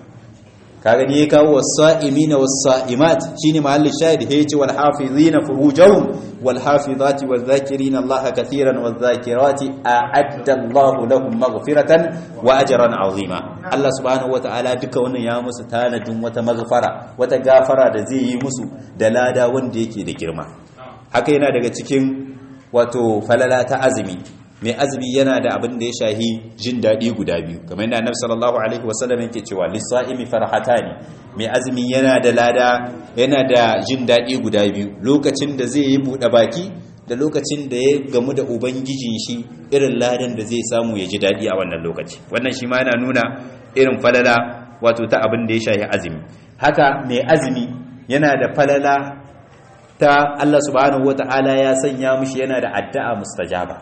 kaga ne kawo was-sa'imina was-sa'imat shine mahallin shahid yace wal hafizina furujahum wal hafizati wal dhakirina Allah katiran wal dhakirati a'adda Allah lahum maghfiratan wa ajran 'azima Allah subhanahu wata'ala duka wannan ya musu tanadin wata maghfara wata gafara da zai yi musu da lada wanda yake da girma haka yana daga cikin wato falala ta azumi mai azumi yana da abin da ya shahi jin daɗi guda biyu kamar yadda annabi sallallahu alaihi wasallam yake cewa lis-sa'imi farhatani mai azumi yana da lada yana da jin daɗi guda biyu lokacin da zai yi buɗe baki da lokacin da ya gamu da ubangijin shi irin ladan da zai samu ya ji daɗi a wannan lokaci wannan shi ma yana nuna irin falala wato ta abin da ya shahi azumi haka mai azumi yana da falala ta Allah subhanahu wata'ala ya sanya mishi yana da addu'a mustajaba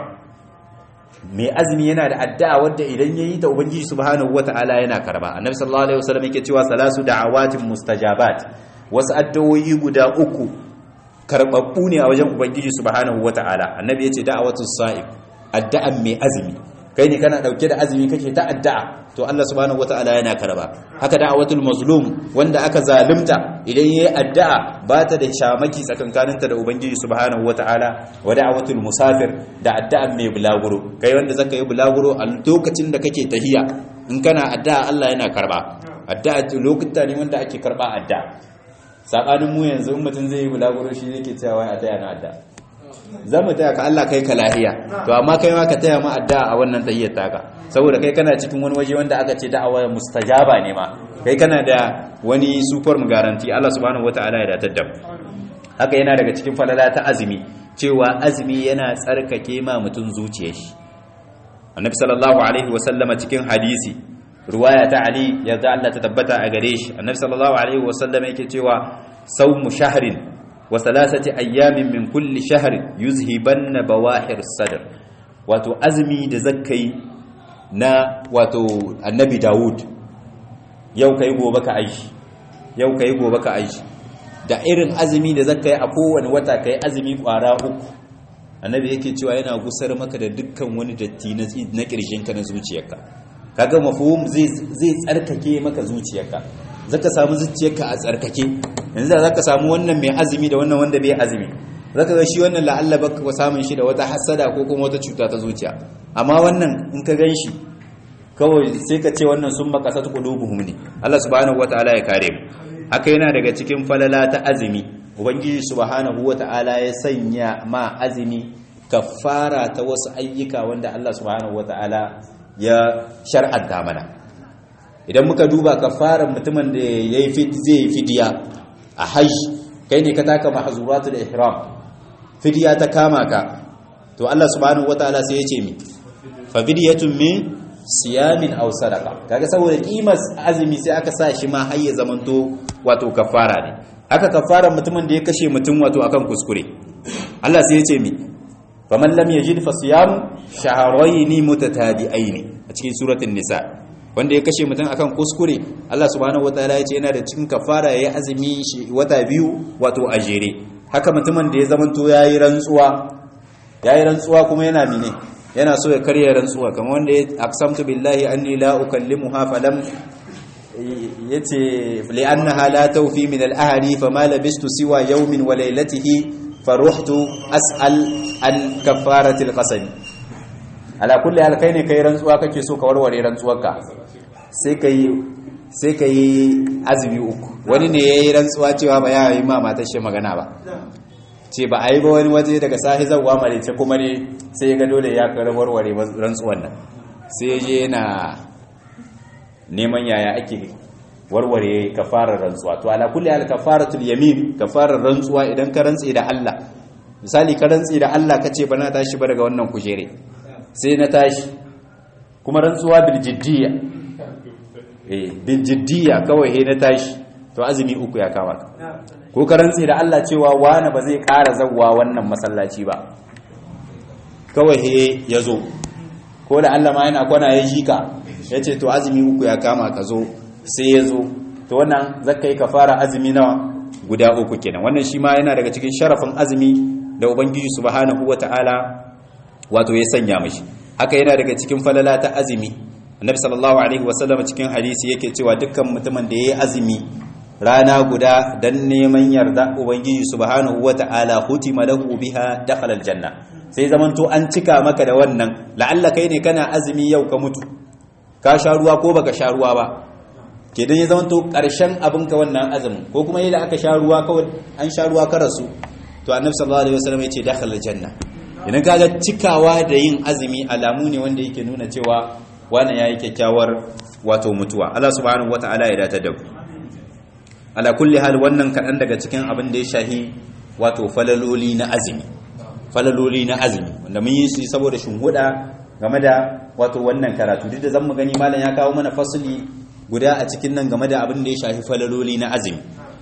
mai azumi yana da addu'a wadda idan yayi ta ubangiji subhanahu wata'ala yana karba annabi sallallahu alaihi wasallam yake cewa salasu da'awatin mustajabat wasu addu'o'i guda uku karbabbu ne a wajen ubangiji subhanahu wata'ala annabi yace da'awatus sa'im addu'an mai azumi kai ne kana dauke da azumi kake ta addu'a to Allah subhanahu wata'ala yana karba haka da'awatul mazlum wanda aka zalunta idan yayi addu'a ba ta da shamaki tsakankaninta da ubangiji subhanahu wata'ala wa da'awatul musafir da addu'an mai bulaguro kai wanda zaka yi bulaguro a lokacin da kake tahiya in kana addu'a Allah yana karba addu'a lokuta ne wanda ake karba addu'a sabanin mu yanzu in mutum zai yi bulaguro shi yake cewa wai addu'a na addu'a za mu taya ka Allah kai ka lahiya to amma kai ma ka taya mu addu'a a wannan tahiyyar taka saboda kai kana cikin wani waje wanda aka ce da'awa mustajaba ne ma kai kana da wani super mu garanti Allah subhanahu wataala ya datar da mu haka yana daga cikin falala ta azumi cewa azumi yana tsarkake ma mutum zuciyar shi annabi sallallahu alaihi wa sallama cikin hadisi ruwaya ta ali yadda Allah ta tabbata a gare shi annabi sallallahu alaihi wa sallama yake cewa sawmu shahrin wa thalathati ayyamin min kulli shahrin yuzhibanna bawahir sadr wato azumi da zakkai na wato annabi Dawud yau kai gobe ka aishi yau kai gobe ka aishi da irin azumi da zakkai a kowane wata kai azumi kwara uku annabi yake cewa yana gusar maka da dukkan wani datti na kirjinka na zuciyarka kaga mafhum zai zai tsarkake maka zuciyarka zaka samu zuciyarka a tsarkake yanzu da zaka samu wannan mai azumi da wannan wanda bai azumi zaka ga shi wannan la'alla baka samun shi da wata hasada ko kuma wata cuta ta zuciya amma wannan in ka ganshi kawai sai ka ce wannan sun makasat qulubuhum ne Allah subhanahu wataala ya kare mu haka yana daga cikin falala ta azumi ubangiji subhanahu wata'ala ya sanya ma azumi kafara ta wasu ayyuka wanda Allah subhanahu wata'ala ya shar'anta mana idan muka duba kafaran mutumin da yayi fit zai fidiya a hajj kai ne ka taka mahzuratul ihram fidiya ta kama ka to Allah subhanahu wata'ala sai ya ce mi fa fidiyatun min siyamin aw sadaqa kaga saboda kimar azumi sai aka sa shi ma har ya zamanto wato kafara ne haka kafaran mutumin da ya kashe mutum wato akan kuskure Allah sai ya ce mi faman lam yajid fa siyam shahrayn mutatabi'ain a cikin suratul nisa wanda ya kashe mutum akan kuskure Allah subhanahu wataala ya ce yana da cikin kafara yayi azumi shi wata biyu wato a jere haka mutumin da ya zamanto yayi rantsuwa yayi rantsuwa kuma yana mine yana so ya karya rantsuwa kamar wanda ya aqsamtu billahi anni la ukallimuha falam yace li'annaha la tawfi min al-ahli fama labistu siwa yawmin wa laylatihi faruhtu as'al an kafarati al-qasam ala kulli hal kai ne kai rantsuwa kake so ka warware rantsuwarka sai kai sai kai azumi uku wani ne yayi rantsuwa cewa ba ya yi ma matar shi magana ba ce ba a yi ba wani waje daga sahi zawwa malice kuma ne sai ga dole ya kar warware rantsuwan nan sai ya je yana neman yaya ake warware kafarar rantsuwa to ala kulli hal kafaratul yamin kafarar rantsuwa idan ka rantsi da Allah misali ka rantsi da Allah kace ba na tashi ba daga wannan kujere sai na tashi kuma rantsuwa bil jiddiya eh bil jiddiya kawai he na tashi to azumi uku ya kama ko ka rantsi da Allah cewa wani ba zai ƙara zawwa wannan masallaci ba kawai he ya zo ko da Allah ma yana kwana ya jika ya ce to azumi uku ya kama ka zo sai ya zo to wannan zaka yi kafara azumi nawa guda uku kenan wannan shi ma yana daga cikin sharafin azumi da ubangiji subhanahu wataala wato ya sanya mashi haka yana daga cikin falala ta azumi annabi sallallahu alaihi wasallam cikin hadisi yake cewa dukkan mutumin da yayi azumi rana guda dan neman yarda ubangiji subhanahu wataala hutima lahu biha dakhala aljanna sai zamanto an cika maka da wannan la'alla kai ne kana azumi yau ka mutu ka sha ruwa ko baka sha ruwa ba ke dan ya zamanto karshen abinka wannan azumin ko kuma yadda aka sha ruwa kawai an sha ruwa ka rasu to annabi sallallahu alaihi wasallam yace dakhala aljanna idan kaga cikawa da yin azumi alamu ne wanda yake nuna cewa wannan yayi kyakkyawar wato mutuwa Allah subhanahu wataala ya datar da ku ala kulli hal wannan kadan daga cikin abin da ya shahi wato falaloli na azumi falaloli na azumi wanda mun yi su saboda shinhuda game da wato wannan karatu duk da zan mu gani malam ya kawo mana fasali guda a cikin nan game da abin da ya shafi falaloli na azumi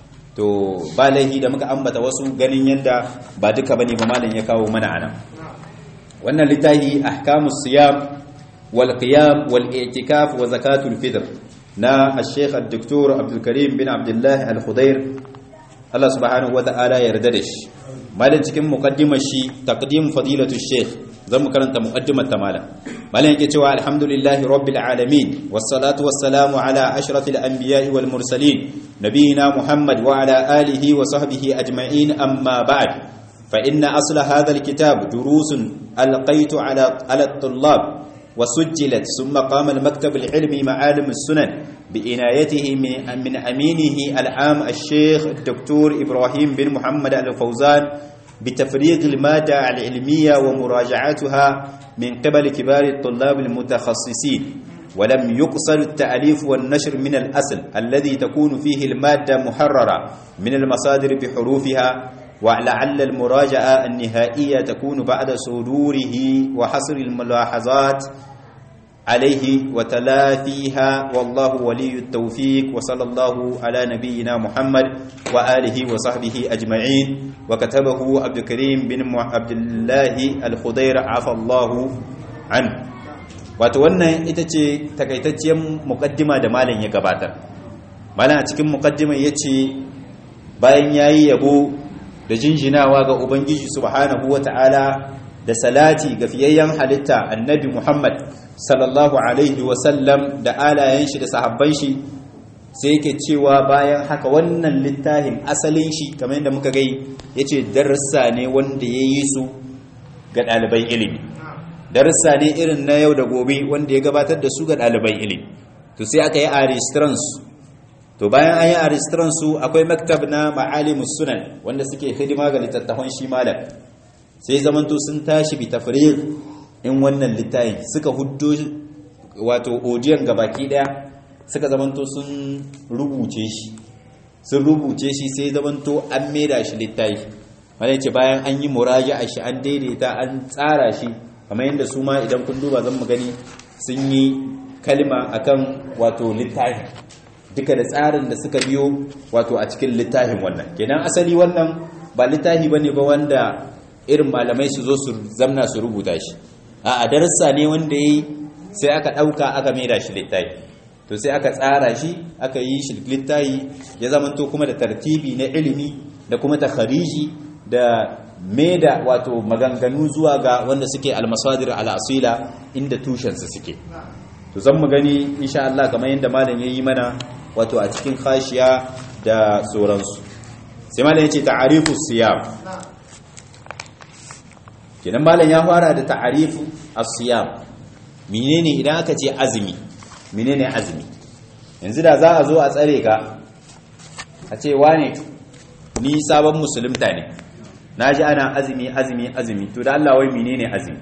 to ba laihi da muka ambata wasu ganin yadda ba duka bane ba malam ya kawo mana anan wannan littafi ahkamus siyam wal qiyam wal i'tikaf wa zakatul fitr na al-sheikh al-doktor Abdul Karim bin Abdullah al-Khudair Allah subhanahu wa ta'ala ya yarda da shi malam cikin muqaddimar shi taqdim fadilatu sheikh zan mu karanta muqaddimar ta malam malam yake cewa alhamdulillahi rabbil alamin wassalatu wassalamu ala ashrafil anbiya'i wal mursalin nabiyina muhammad wa ala alihi wa sahbihi ajma'in amma ba'd fa inna asla hadha alkitab durusun alqaitu ala ala at-tullab وسجلت ثم قام المكتب العلمي معالم السنن بإنايته من, من أمينه العام الشيخ الدكتور إبراهيم بن محمد الفوزان بتفريغ المادة العلمية ومراجعتها من قبل كبار الطلاب المتخصصين ولم يقصر التأليف والنشر من الأصل الذي تكون فيه المادة محررة من المصادر بحروفها ولعل المراجعة النهائية تكون بعد صدوره وحصر الملاحظات عليه وتلافيها والله ولي التوفيق وصلى الله على نبينا محمد وآله وصحبه أجمعين وكتبه عبد الكريم بن عبد الله الخضير عفى الله عنه wato wannan ita ce takaitacciyar mukaddima da malam ya gabatar malam a cikin mukaddima ya ce bayan ya yi yabo da jinjinawa ga ubangiji subhanahu wata'ala da salati ga fiyayyen halitta annabi muhammad sallallahu alaihi wasallam da alayen shi da sahabban shi sai yake cewa bayan haka wannan littafin asalin shi kamar yadda muka gai ya ce darussa ne wanda ya yi su ga ɗaliban ilimi darussa ne irin na yau da gobe wanda ya gabatar da su ga ɗaliban ilimi to sai aka yi a restrance to bayan an yi a su akwai maktab na ma'alimus sunan wanda suke hidima ga littattafan shi malam sai zamanto sun tashi bi tafriq in wannan littafi suka huddo wato odiyon gabaki daya suka zamanto sun rubuce shi sun rubuce shi sai zamanto an maida shi littafi wanda ce bayan an yi muraja'a shi an daidaita an tsara shi kamar yadda su ma idan kun duba zan mu gani sun yi kalma akan wato littafi duka da tsarin da suka biyo wato a cikin littafin wannan kenan asali wannan ba littafi bane ba wanda irin malamai su zo su zamna su rubuta shi a darasa ne wanda yayi sai aka dauka aka maida shi littafi to sai aka tsara shi aka yi shi littafi ya zamanto kuma da tartibi na ilimi da kuma takhariji da maida wato maganganu zuwa ga wanda suke almasadir al'asila inda tushensu suke to zan mu gani insha Allah kamar yadda malam yayi mana wato a cikin khashiya da sauransu sai malam yace ta'arifu siyam kenan malam ya fara da ta'arifu as-siyam menene idan aka ce azumi menene azumi yanzu da za a zo a tsare ka a ce wane ni sabon musulunta ne naji ana azumi azumi azumi to da Allah wai menene azumi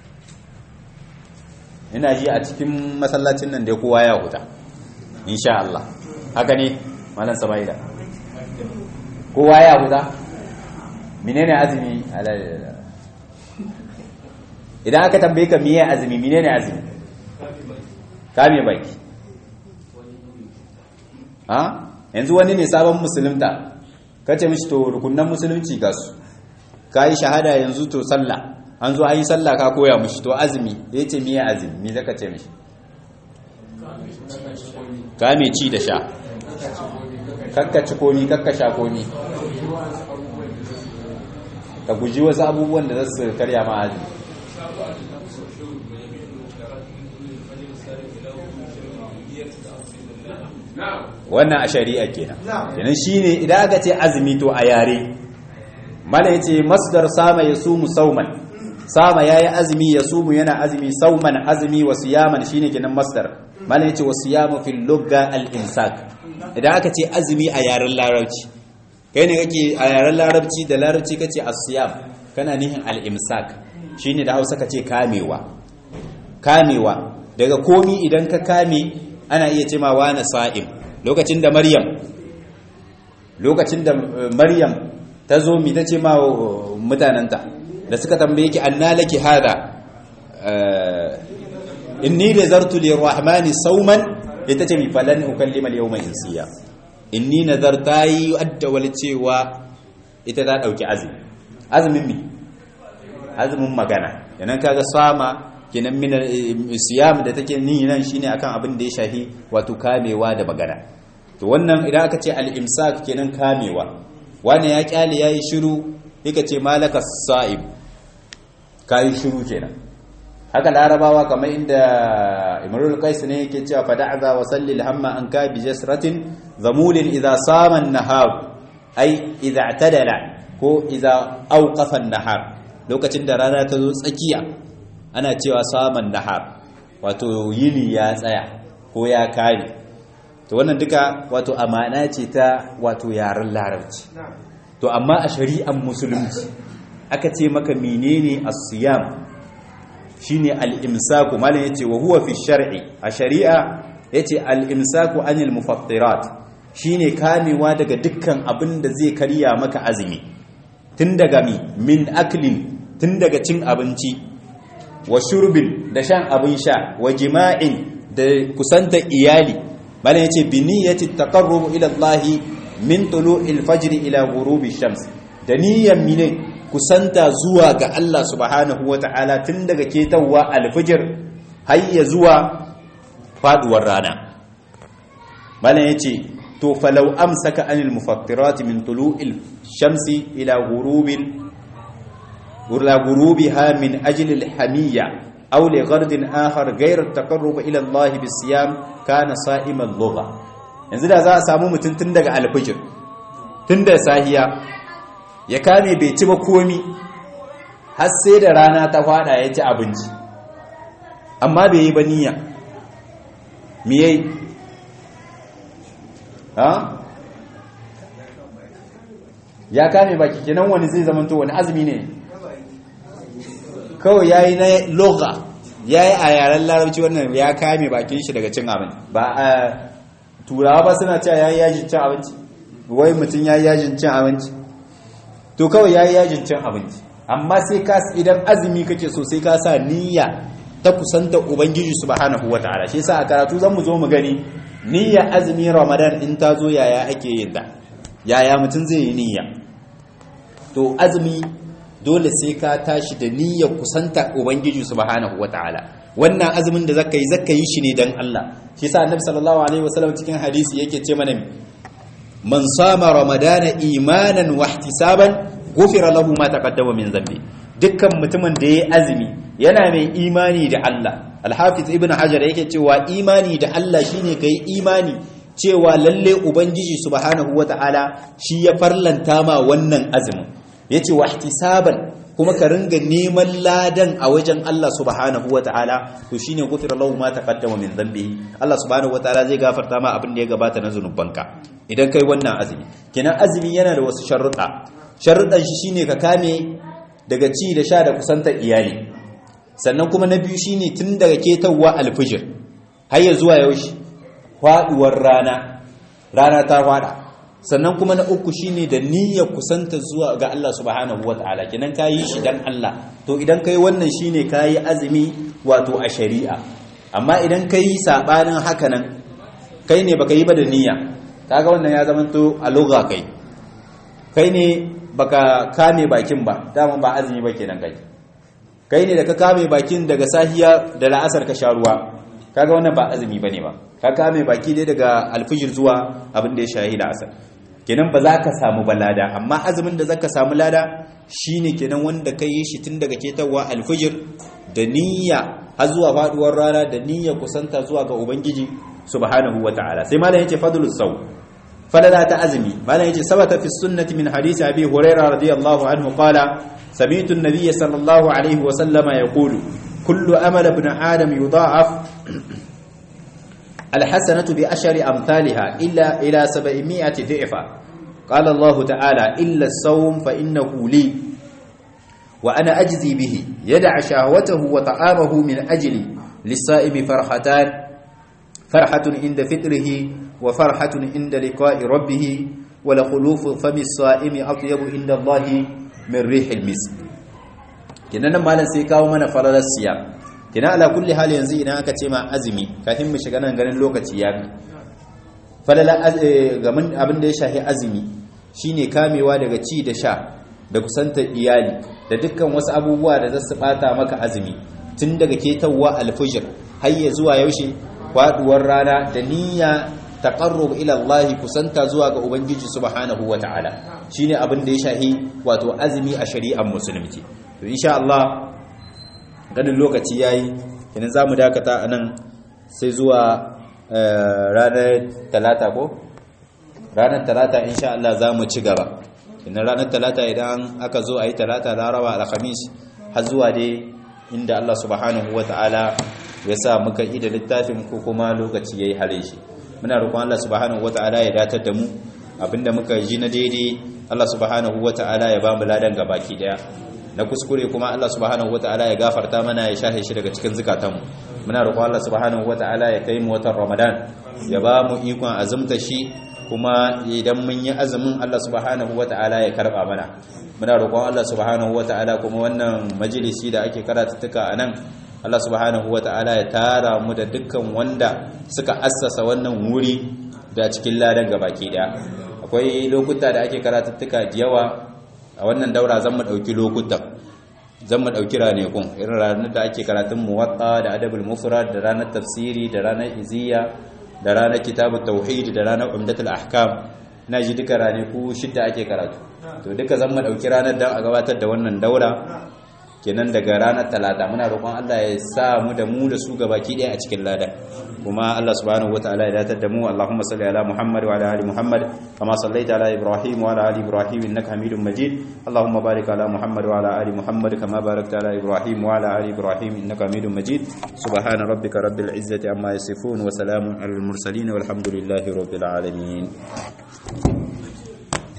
ina ji a cikin masallacin nan da kowa ya huta insha Allah haka ne malam sabaida kowa ya huta menene azumi idan aka tambaye ka miye azumi menene azumi kame baki ha yanzu wani ne sabon musulunta kace mishi to rukunan musulunci ga su kai shahada yanzu to sallah an zo an yi sallah ka koya mishi to azumi yace miye azumi me zaka ce mishi kame ci da sha kakka ci komi kakka sha komi ka guji wasu abubuwan da za su karya ma azumi wannan a shari'a kenan kenan shine idan aka ce azumi to a yare mala yace masdar sama yasumu sauman sama yayi azumi yasumu yana azumi sauman azumi wa siyaman shine kenan masdar mala yace wa siyamu fil lugha al imsak idan aka ce azumi a yaren larabci kai ne kake a yaren larabci da larabci kace as-siyam kana nihin al imsak shine da Hausa kace kamewa kamewa daga komi idan ka kame ana iya ce ma wani sa'im lokacin da maryam lokacin da maryam ta zo mi ta ce ma mutanenta da suka tambaye ki anna laki hada inni nazartu lirrahmani sauman ita ce mi falan ukallima al-yawma insiya inni nazarta yi adda wal cewa ita ta dauki azumi azumin mi azumin magana yanan kaga sama kenan min siyam da take ni nan shine akan abin da ya shahi wato kamewa da magana to wannan idan aka ce al-imsak kenan kamewa wani ya kyale yayi shiru yake ce malaka sa'ib kai shiru kenan haka larabawa kamar inda imrul qais ne yake cewa fada'za wa salli al-hamma an ka bi jasratin zamulin idha sama an-nahar ai idha i'tadala ko idha awqafa an-nahar lokacin da rana ta zo tsakiya ana cewa saman nahar wato yini ya tsaya ko ya kare to wannan duka wato amana ce ta wato yaren larabci to amma a shari'an musulunci aka ce maka menene as-siyam shine al-imsaku malam yace wa huwa fi shar'i a shari'a yace al-imsaku anil mufattirat shine kamewa daga dukkan abin da zai karya maka azumi tun daga mi min aklin tun daga cin abinci wa shurbin da shan abin sha wa jima'in da kusanta iyali malam yace bi niyyati taqarrub ila Allah min tulu'il fajr ila ghurubi shams da niyyan mine kusanta zuwa ga Allah subhanahu wata'ala tun daga ketawa alfijir har ya zuwa faduwar rana malam yace to falau amsaka anil mufattirat min tulu'il shamsi ila ghurubil ila ghurubiha min ajli al-hamiyya aw li ghardin akhar ghayr at-taqarrub ila Allah bis-siyam kana sa'iman lugha yanzu da za a samu mutum tun daga alfijir tun da sahiya ya kame bai ci ba komi har sai da rana ta fada ya ci abinci amma bai yi ba niyya me yayi ha ya kame baki kenan wani zai zama to wani azumi ne kawai yayi na lugha yayi a yaren larabci wannan ya kame bakin shi daga cin abinci ba a turawa ba suna cewa yayi yajin cin abinci wai mutum yayi yajin cin abinci to kawai yayi yajin cin abinci amma sai ka idan azumi kake so sai ka sa niyya ta kusanta ubangiji subhanahu wataala shi yasa a karatu zan mu zo mu gani niyya azumi ramadan in ta zo yaya ake yin ta yaya mutum zai yi niyya to azumi dole sai ka tashi da niyya kusanta ubangiji subhanahu wataala wannan azumin da zaka yi zaka yi shi ne dan Allah shi yasa annabi sallallahu alaihi wasallam cikin hadisi yake ce mana man sama ramadana imanan wa ihtisaban ghufira lahu ma taqaddama min dhanbi dukkan mutumin da yayi azumi yana mai imani da Allah al-hafiz ibn hajar yake cewa imani da Allah shine kai imani cewa lalle ubangiji subhanahu wataala shi ya farlanta ma wannan azumin yace wa ihtisaban kuma ka ringa neman ladan a wajen Allah subhanahu wataala to shine ghufira lahu ma taqaddama min dhanbihi Allah subhanahu wataala zai gafarta ma abin da ya gabata na zanubanka idan kai wannan azumi kenan azumi yana da wasu sharuɗa sharuɗan shi shine ka kame daga ci da sha da kusantar iyali sannan kuma na biyu shine tun daga ketawa alfijir har ya zuwa yaushe faduwar rana rana ta fada sannan kuma na uku shine da niyyar kusanta zuwa ga Allah subhanahu wataala kenan kayi shi dan Allah to idan kai wannan shine kayi azumi wato a shari'a amma idan kai sabanin haka nan kai ne baka yi ba da niyya kaga wannan ya zama to a lugha kai kai ne baka kame bakin ba dama ba azumi ba kenan kai kai ne da ka kame bakin daga sahiya da la'asar ka sha ruwa kaga wannan ba azumi bane ba ka kame baki dai daga alfijir zuwa abin da ya shahi la'asar kenan ba za ka samu balada amma azumin da zaka samu lada shine kenan wanda ka yi shi tun daga ketawa alfijir da niyya har zuwa faduwar rana da niyya kusanta zuwa ga ubangiji subhanahu wataala sai malam yace fadlus saw falala ta azumi malam yace sabata fi sunnati min hadisi abi hurairah radiyallahu anhu qala sami'tu an-nabiy sallallahu alaihi wa sallama yaqulu kullu amal ibn adam yudha'af الحسنة بعشر أمثالها إلا إلى سبعمائة ضعفا قال الله تعالى إلا الصوم فإنه لي وأنا أجزي به يدع شهوته وطعامه من أجلي للصائم فرحتان فرحة عند فطره وفرحة عند لقاء ربه ولخلوف فم الصائم أطيب عند الله من ريح المسك كنا مالا سيكاو من فرد الصيام kina ala kulli hali yanzu idan aka ce ma azumi kafin mu shiga nan ganin lokaci ya bi falala gamin abin da ya shafi azumi shine kamewa daga ci da sha da kusantar iyali da dukkan wasu abubuwa da zasu bata maka azumi tun daga ketawa alfujr har ya zuwa yaushe faduwar rana da niyya taqarrub ila Allah kusanta zuwa ga ubangiji subhanahu wataala shine abin da ya shafi wato azumi a shari'ar musulunci to insha Allah ganin lokaci ya yi kinan za mu dakata a nan sai zuwa ranar talata ko? ranar talata insha Allah za mu ci gaba kinan ranar talata idan aka zo a yi talata laraba alhamis har zuwa dai inda Allah subhanahu wa ta'ala ya sa muka yi da littafin ko kuma lokaci ya yi hare shi muna roƙon Allah subhanahu wa ta'ala ya datar da mu abinda muka ji na daidai Allah subhanahu wa ta'ala ya ba mu ladan gabaki daya na kuskure kuma Allah subhanahu wataala ya gafarta mana ya shahe shi daga cikin zukatanmu muna roƙon Allah subhanahu wataala ya kai mu watan Ramadan ya ba mu ikon azumta shi kuma idan mun yi azumin Allah subhanahu wataala ya karba mana muna roƙon Allah subhanahu wataala kuma wannan majalisi da ake karatuttuka a nan Allah subhanahu wataala ya tara mu da dukkan wanda suka assasa wannan wuri da cikin ladan gabaki daya akwai lokuta da ake karatuttuka da yawa a wannan daura zan mu ɗauki lokutan zan mu ɗauki ranakun irin ranar da ake karatun muwatta da adabul mufrad da ranar tafsiri da ranar iziya da ranar kitabu tauhid da ranar umdatul ahkam na ji duka ranaku shidda ake karatu to duka zan mu ɗauki ranar da a gabatar da wannan daura kenan daga ranar talata muna roƙon Allah ya sa mu da mu da su gabaki ɗaya a cikin lada kuma Allah subhanahu wataala ya datar da mu Allahumma salli ala Muhammad wa ala ali Muhammad kama sallaita ala Ibrahim wa ala ali Ibrahim innaka Hamidum Majid Allahumma barik ala Muhammad wa ala ali Muhammad kama barakta ala Ibrahim wa ala ali Ibrahim innaka Hamidum Majid subhana rabbika rabbil izzati amma yasifun wa salamun alal mursalin walhamdulillahi rabbil alamin